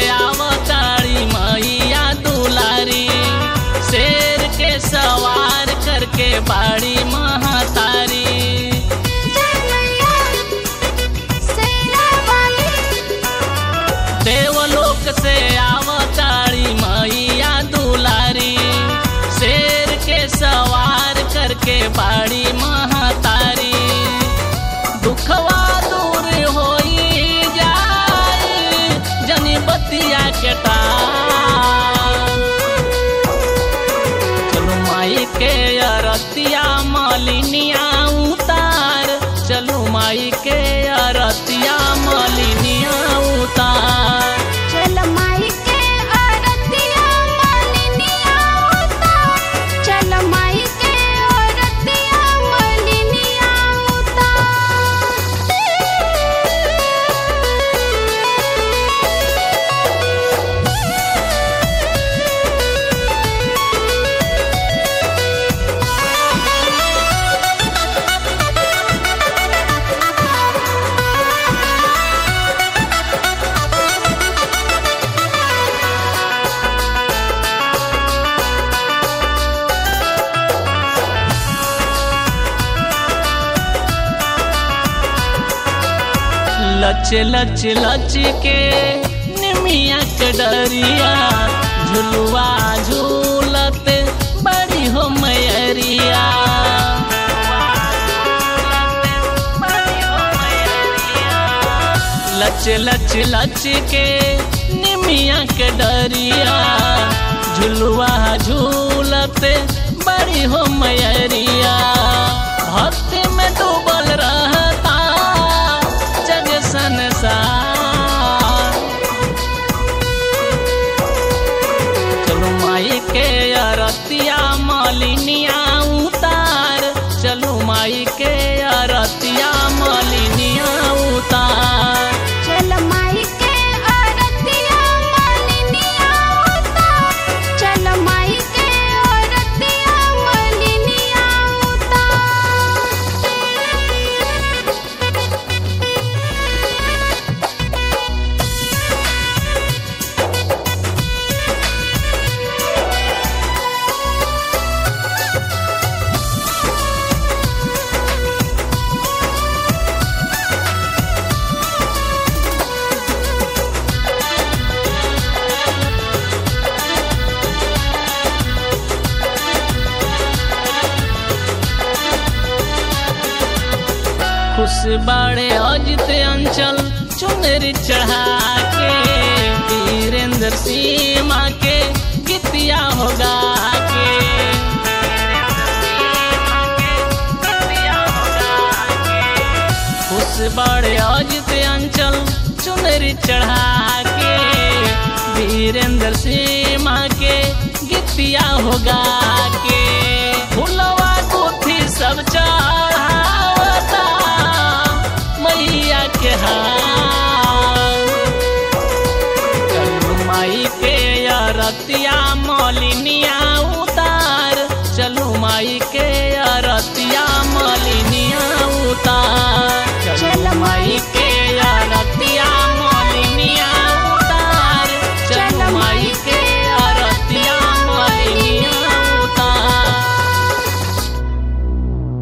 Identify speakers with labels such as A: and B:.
A: आवताड़ी मैया दुलारी शेर के सवार करके बाड़ी महातारी देवलोक से आवताड़ी मैया दुलारी शेर के सवार करके बाड़ी महातारी दुखवा दूर होई जाई जनी बतिया के टार चलो माई के अरतिया मालिनिया उतार चलो माई के अरतिया मालिनिया उतार
B: चल माई के औरतिया मालिनिया उतार चल माई के औरतिया मालिनिया
A: लच लच लच के निमिया के डरिया झुलुआ झूलत बड़ी हो मैरिया लच लच लच के निमिया के डरिया झुलुआ झूलत बड़ी हो मैरिया भक्ति में डूबल रहता जग संसार चलो माई के अरतिया मालिनिया उतार चलो माई के अरतिया मालिनिया उतार
B: चल माई के औरतिया मालिनिया उतार चल माई के औरतिया मालिनिया
A: खुश बाड़े अजित अंचल चुनर चढ़ा के वीरेंद्र सीमा के गीतिया होगा के खुश बाड़े अजित अंचल चुनर चढ़ा के वीरेंद्र सीमा के गीतिया होगा के फुलवा गुथी सब चढ़ावता मैया के हार चलू माई के अरतिया मलिनिया उतार